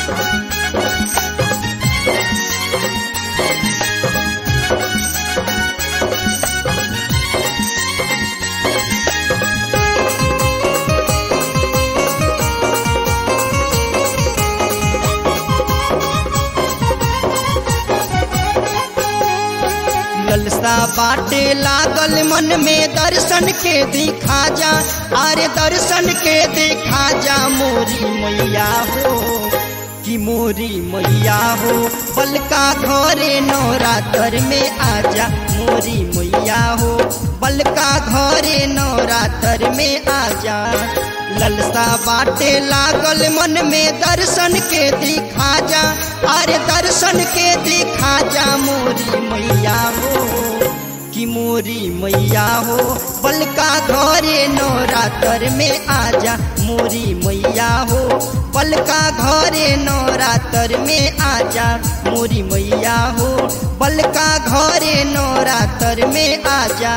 ललसा बाटे लागल मन में दर्शन के दिखा जा अरे दर्शन के दिखा जा मोरी मैया हो कि मोरी मैया हो बलका घरे नवरात्र में आजा मोरी मैया हो बलका घरे नवरात्र में आजा ललसा बाटे लागल मन में दर्शन के दिखा जा अरे दर्शन के दिखा जा मोरी मैया हो कि मोरी मैया हो बलका घरे नवरात्र में आजा मोरी मैया हो बलका घरे नवरात्र में आजा मोरी मैया हो बलका घरे नवरात्र में आजा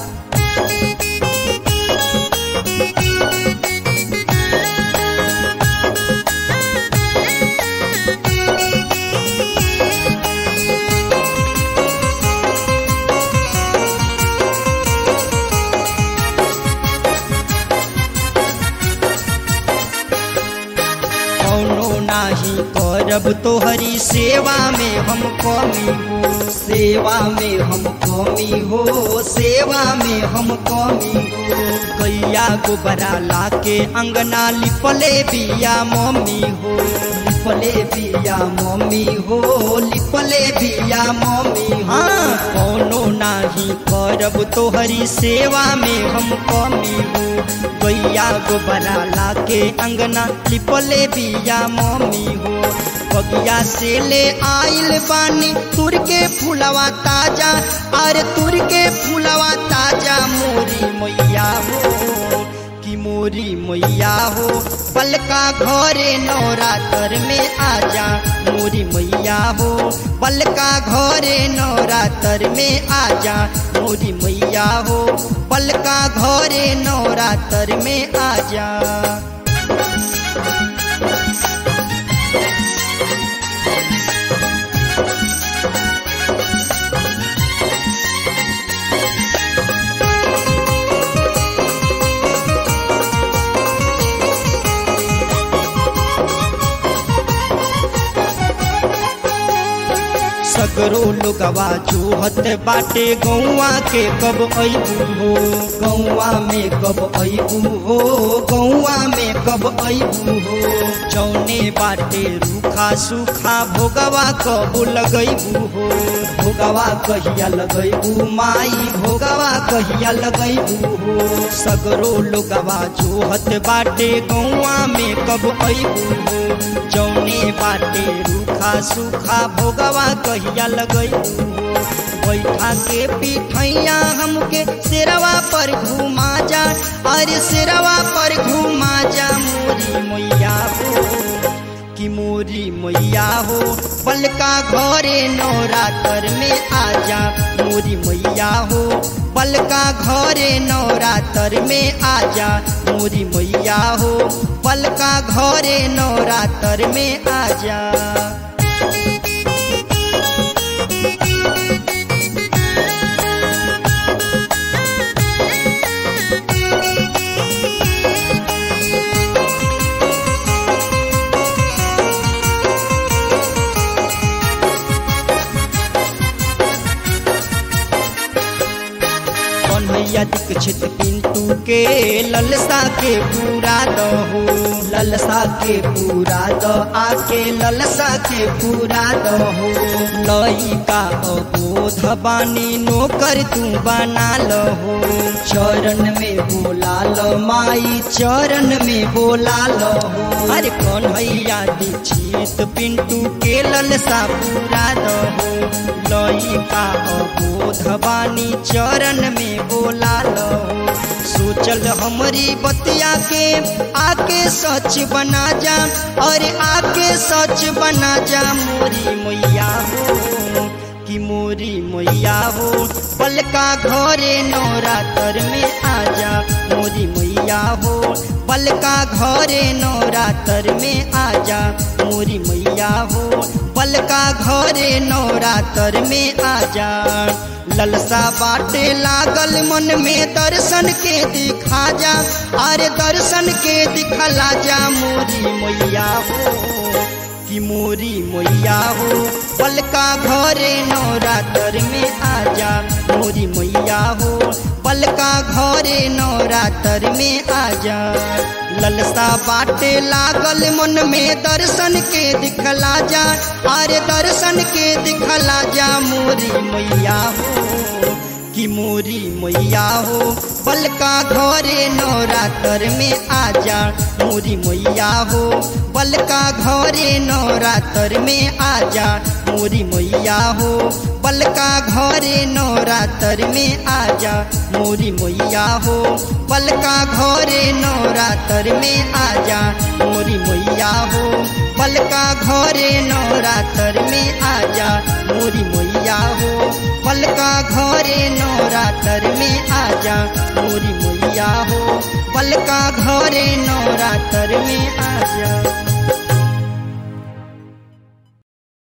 कौनो नाही करब तोहरी सेवा में हम कमी हो सेवा में हम कमी हो सेवा में हम कमी हो गैया गोबरा लाके अंगना लिपले बिया मम्मी हो लिपले बिया मम्मी हो लिपले बिया मम्मी हाँ कौनो नाही करब तोहरी सेवा में हम कमी हो गैया गोबरा लाके अंगना लिपले बिया मम्मी हो बगिया से ले आइल बानी तुर के फूलवा ताजा अरे तुर के फूलवा ताजा मोरी मैया हो कि मोरी मैया हो बलका घरे नवरात्र में आजा मोरी मैया हो बलका घरे नवरात्र में आजा मोरी मैया हो बलका घरे नवरात्र में आजा सगरो लोगवा जोहत बाटे गौवा के कब अबू हो गौवा में कब अबू हो गौवा में कब अबू हो जौने बाटे रूखा सूखा भोगवा कब लगैबू हो भोगवा कहिया लगैबू माई भोगवा कहिया लगैबू हो सगरो लोगवा जोहत बाटे गौवा में कब अबू हो जौने बाटे रूखा सूखा भोगवा कहिया लगई बैठा के पिठैया हमके सिरवा पर घुमा जा अरे सिरवा पर घुमा जा मोरी मैया हो कि मोरी मैया हो बलका घरे नवरात्र में आजा मोरी मैया हो बलका घरे नवरात्र में आजा मोरी मैया हो बलका घरे नवरात्र में आजा कन्हैया दीक्षित पिंटू के ललसा के पूरा दहो ललसा के पूरा द आके ललसा के पूरा दहो लइका अबोध बानी नौकर तू बना लहो चरण में बोला ल माई चरण में बोला लहो अरे कन्हैया दीक्षित पिंटू के ललसा पूरा दहो लइका अबोध बानी चरण में बोला लो सोचल हमारी बतिया के आके सच बना जा और आके सच बना जा मोरी मैया हो कि मोरी मैया हो बलका घरे नवरात्र में आजा मोरी मैया हो बलका घरे नवरात्र में आजा मोरी मैया घरे नवरात्र में आजा ललसा बाटे लागल मन में दर्शन के दिखा जा अरे दर्शन के दिखला जा मोरी मैया हो कि मोरी मैया हो पलका घरे नवरात्र में आजा मोरी मैया हो पलका घरे नवरात्र में आजा ललसा बाटे लागल मन में दर्शन के दिखला जा अरे दर्शन के दिखला जा मोरी मैया हो कि मोरी मैया हो बलका घरे नवरात्र में आजा मोरी मैया हो बलका घरे नवरात्र में आजा मोरी मैया हो बलका घरे नवरात्र में आजा मोरी मैया हो बलका घरे नवरात्र में आजा मोरी मैया हो बलका घरे नवरात्र में आजा मोरी मैया हो बलका घरे नवरात्र में आजा मोरी मैया हो बलका घरे नवरात्र